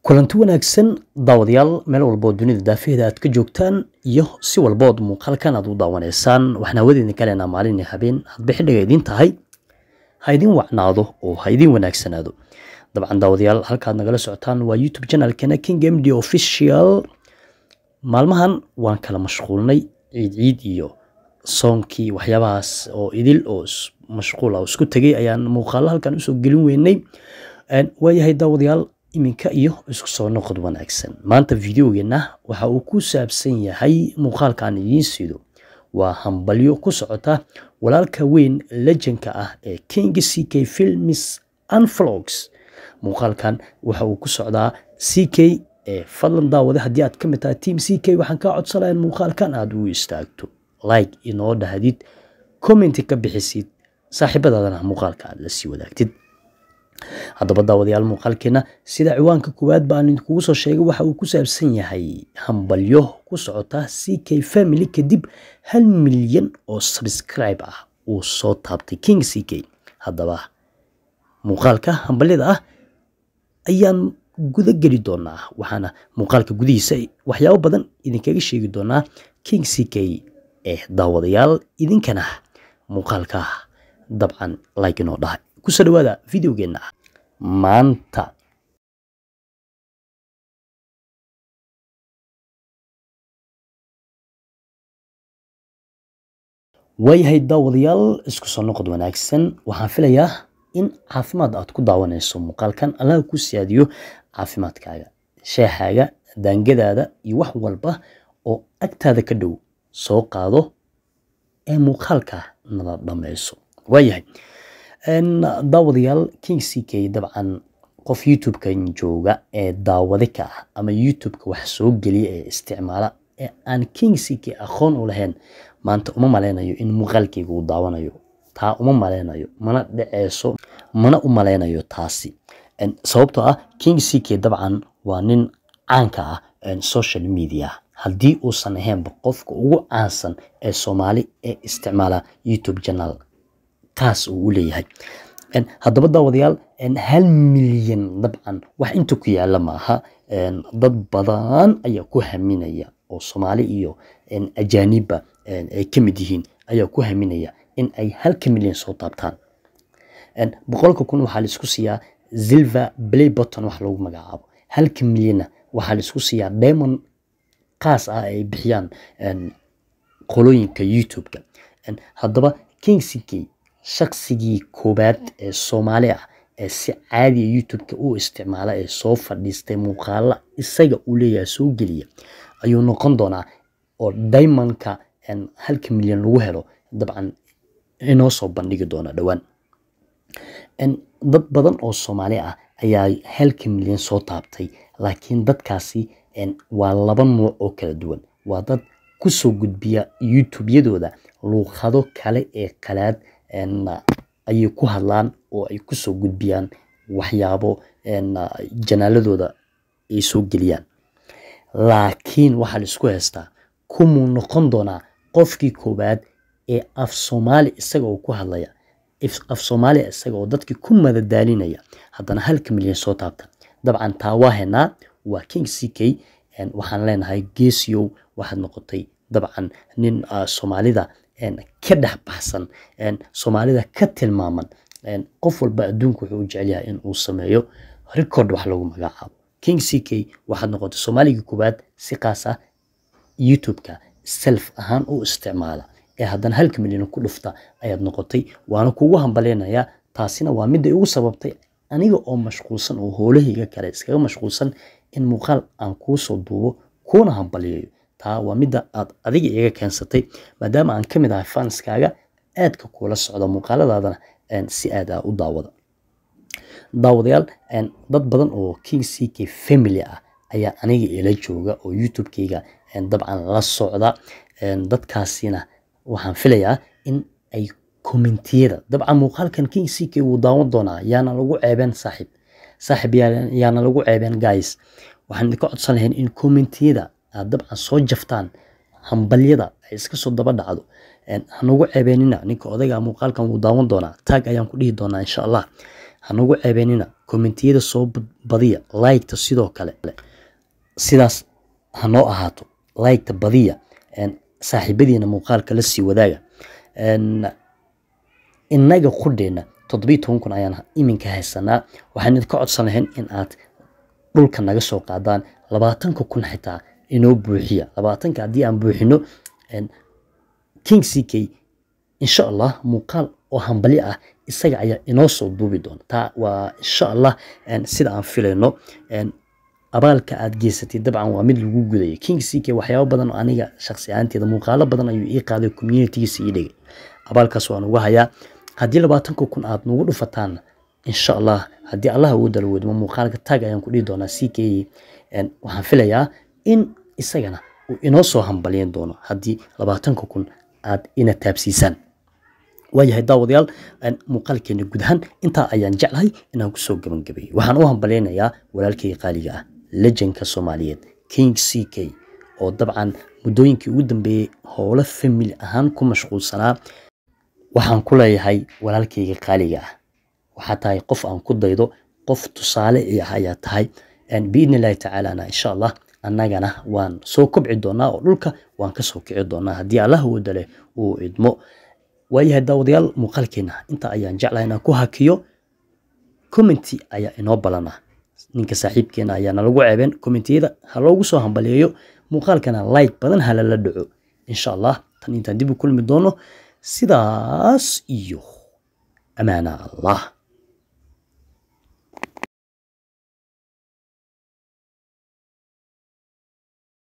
kulanti wanaagsan daawadayaal meel walbood dunida daafaheeda aad ka joogtaan iyo si walbood muuqaalkan aad u daawanaysaan waxaan hawadeedin kaleenaa maalin iyo habeen hadba xidhiga idiin tahay ha idin wacnaado oo ha idin wanaagsanaado dabcan daawadayaal halkaad nagala socotaan waa youtube channelkeena king md official maalmahan waan kala mashquulnay ciid ciid iyo soonkii waxyaabahaas oo idil oo mashquul ah oo isku tegay ayaan muuqaalo halkan usoo gelin weynay waayahay daawadayaal iminka iyo isku soo noqod wanaagsan maanta videogeena waxa uu ku saabsan yahay muuqaalkaan idiin siido waa hambalyo ku socota walaalka weyn lejanka ah ee king c k films and vlogs muuqaalkan waxa uu ku socdaa c k ee fadlan daawade haddii aad ka mid tahay team c k waxaan kaa codsanayaa muuqaalkan aad u istaagto like inoo dhahdid commenti ka bixisid saaxiibadaadana muuqaalka aad la sii wadaagtid haddaba daawadayaal muuqaalkeena sida ciwaanka koowaad baan idinkugu soo sheegay waxa uu ku saabsan yahay hambalyo ku socota c k family kadib hal milyan oo subscribe ah uu soo taabtay king c k haddaba muuqaalka hambalyada ah ayaan guda geli doonaa waxaana muuqaalka gudihiisa waxyaabo badan idinkaga sheegi doonaa king c k ee daawadayaal idinkana muuqaalka dabcan like inoo dhahay kusoo dhawaada videogeena maanta waayahay daawadayaal isku soo noqod wanaagsan waxaan filayaa in caafimaad aad ku daawanayso muuqaalkan allaha ku siyaadiyo caafimaadkaaga sheexaaga daangadaada iyo wax walba oo agtaada ka dhow soo qaado ee muuqaalka nala dhammayso waayahay daawadayaal king c k dabcan qof youtube-kan jooga ee daawade ka ah ama youtube-ka wax soo geliya ee isticmaala ee aan king c k aqoon u lahayn maanta uma maleynayo in muuqaalkayga uu daawanayo taa uma maleynayo mana dhaceyso mana u maleynayo taasi sababtoo ah king c k dabcan waa nin caanka ah social media haddii uusan ahaynba qofka ugu caansan ee soomaali ee isticmaala youtube channel taas uu u leeyahay haddaba daawadayaal hal milyan dabcan wax inta ku yaala maaha dad badan ayaa ku haminaya oo soomaali iyo ajaanibba ay ka mid yihiin ayaa ku haminaya in ay halka milyan soo taabtaan boqolka kun waxaa laisku siiyaa zilver play botton wax lagu magacaabo halka milyanna waxaa laisku siiyaa diamond qaas ah ay bixiyaan qolooyinka youtube-ka haddaba king c k shaqsigii koowaad ee soomaali ah ee si caadiya youtube-ka u isticmaala ee soo fadhiistay muuqaala isaga uu leeyahay soo geliya ayuu noqon doonaa oo diamondka halka milyan lagu helo dabcan inoo soo bandhigi doona dhowaan dad badan oo soomaali ah ayaa halka milyan soo taabtay laakiin dadkaasi waa laba nuuc oo kala duwan waa dad kusoo gudbiya youtube-yadooda luuqado kale ee qalaad ayay ku hadlaan oo ay kusoo gudbiyaan waxyaabo janaaladooda ay soo geliyaan laakiin waxaa la isku haystaa kumuu noqon doonaa qofkii koowaad ee af soomaali isaga oo ku hadlaya af soomaaliya isaga oo dadkii ku madadaalinaya haddana halka milyan soo taabta dabcan taa waa haynaa waa king c k waxaan leenahay geesiyow waxaad noqotay dabcan nin soomaalida ka dhex baxsan soomaalida ka tilmaaman qof walba adduunka wuxuu u jecel yahay in uu sameeyo record wax lagu magacaabo king c k waxaad noqotay soomaaligii koowaad si qaas ah youtube-ka self ahaan u isticmaala ee haddana halka milyan ku dhufta ayaad noqotay waana kugu hambaleynayaa taasina waa midda igu sababtay aniga oo mashquulsan oo hoolahayga kale iskaga mashquulsan in muuqaal aan kuu soo duubo kuuna hambaliyayo taa waa midda aad adiga iga keensatay maadaama aan ka mid ahay fanskaaga aadka kuula socda muuqaaladaadana si aad ah u daawada daawadayaal dad badan oo king c k family ah ayaa aniga ila jooga oo youtube-kayga dabcan la socda dadkaasina waxaan filayaa in ay kommentiyada dabcan muuqaalkan king c k wuu daawan doonaa yaana lagu ceebeen saaxiib saaxiib yaana lagu ceebeen guys waxaan idinka codsan lahayn in kommentiyada aad dabcan soo jaftaan hambalyada ay iska soo daba dhacdo hanugu ceebeenina ninka odayga muuqaalkan wuu daawan doonaa taag ayaan ku dhihi doonaa insha allah hanagu ceebeenina kommentiyada soo badiya liketa sidoo kale sidaas hanoo ahaato liketa badiya saaxiibadiina muuqaalka la sii wadaaga innaga qudheena toddobiyi toban kun ayaan iminka haysanaa waxaan idinka codsan lahayn in aad dhulka naga soo qaadaan labaatanka kun xitaa inoo buuxiya labaatanka haddii aan buuxino king c k insha allah muuqaal oo hambali ah isaga ayaa inoo soo duubi doona taa waa insha allah sida aan filayno abaalka aad geysatay dabcan waa mid lagu gudaya king c k waxyaabo badan oo aniga shaksi ahaanteeda muuqaalo badan ayuu ii qaaday communitygiisa ii dhigay abaalkaas waan uga hayaa haddii labaatanka kun aad nagu dhufataan insha allah haddii allah awoodda la weydmo muuqaalka tag ayaan ku dhihi doonaa c k waxaan filayaa in isagana uu inoo soo hambalyan doono haddii labaatanka kun aad ina taabsiisaan waayahay daawadayaal muuqaalkeena guud ahaan intaa ayaan jeclahay inaan kusoo gabagabeeyo waxaan u hambalyaynayaa walaalkayga qaaliga ah lejanka soomaaliyeed king c k oo dabcan muddooyinkii ugu dambeeyey howlo famili ahaan ku mashquulsanaa waxaan ku leeyahay walaalkayga qaaliga ah waxaa tahay qof aan ku daydo qof tusaale i ah ayaa tahay biidni illaahi tacaalana insha allah annagana waan soo kobci doonaa oo dhulka waan kasoo kici doonaa haddii allah wooda leh uu idmo waayahay daawadayaal muuqaalkeena inta ayaan jeclahay inaan ku hakiyo commenty ayaa inoo balana ninka saaxiibkeena ayaa nalagu ceebeen commentiyada ha loogu soo hambaliyeeyo muuqaalkana like badan ha lala dhaco insha allah tan intaan dib u kulmi doono sidaas iyo amaana allah